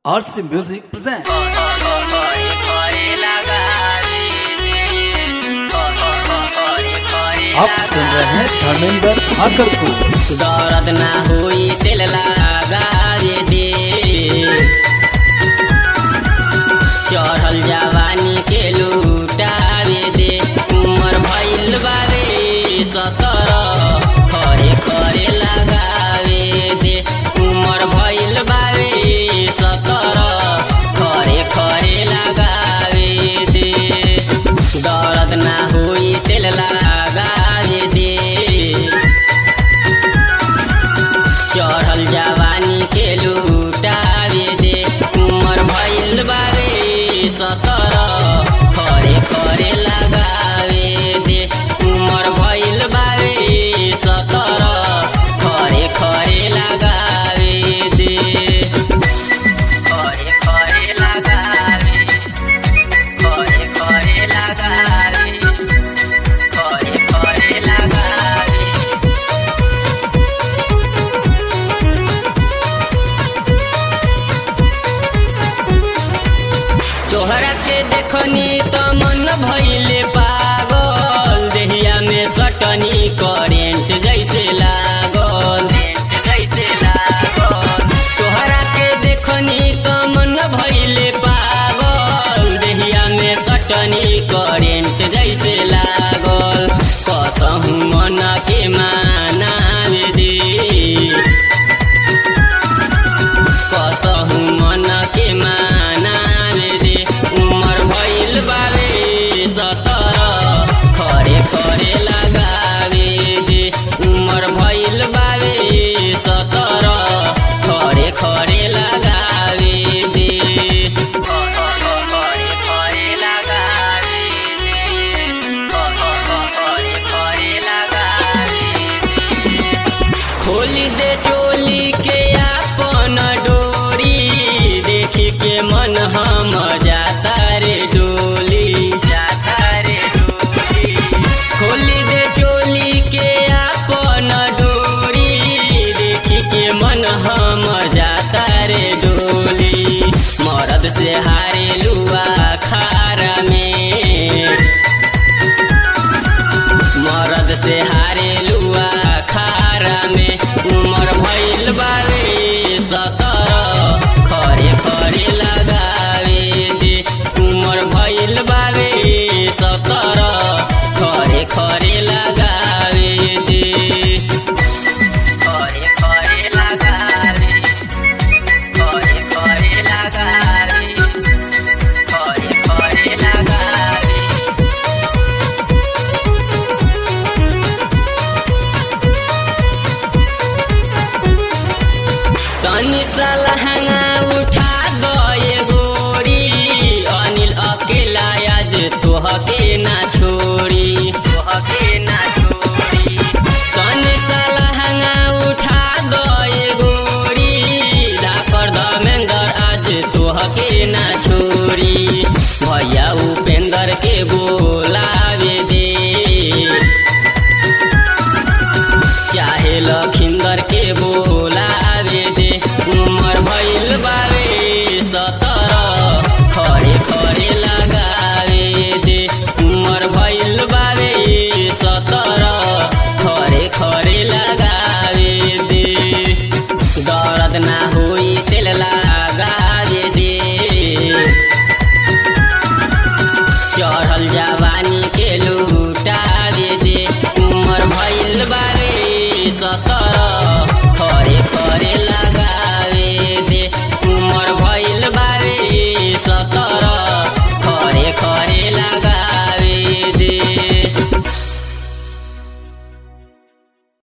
RC Music presents. आप सुन रहे हैं धर्मेंद्र ठाकर को दर्द ना हुई दिल लगावे दे चढ़ल जवानी के लूटावे दे उमर भइल बारे सतर खरे खरे लगावे दे उमर भइल बारे सतर खरे खरे लगावे दे दर्द ना हुई दिल लगावे दे चढ़ल जवानी के लूटावे दे उमर भइल बारे सतर खरे खरे लगावे दे उमर भइल बारे सतर खरे खरे लगावे दे खरे खरे लगावे खरे खरे लगावे खरे खरे लगावे तोहरा के देखनी त मन भइले पागल देहिया में सटनी करेंट जैसे लागल जैसे लागल तोहरा के देखनी त मन भइले पागल देहिया में सटनी करेंट जैसे लागल कसहु मन के मानावे दे कसहु मन के मानावे दे उमर भइल बारे सतर खरे खरे लगावे दे उमर भइल बारे सतर खरे खरे लगावे दे खरे खरे लगावे खरे खरे लगावे खोली दे चोली के आपन डोरी देखी के मन हम जाता रे डोली जाता रे डोली खोली दे चोली के आपन डोरी देखी के मन हम जाता रे डोली मरद से हारे लुआ खारा में मरद से हारे लुआ खारा में उमर भइल बारे सतर खरे खरे लगावे दे उमर भइल बारे सतर खरे खरे लगावे दे खरे खरे लगावे खरे खरे लगावे खरे खरे लगावे तनी लहंगा उठा गए गोरी अनिल अकेला आज तोहके ना छोड़ी तोहके ना छोड़ी तनी लहंगा उठा गए गोरी डाकर धमेंद्र आज तोहके ना छोड़ी भैया उपेंद्र के बोलावे दे चाहे लखिंदर के बोलावे दे उमर भइल बारे सतर खरे खरे लगावे दे उमर भइल बारे सतर खरे खरे लगावे दे दर्द ना होई तेल लगावे दे चढ़ल जवानी के लू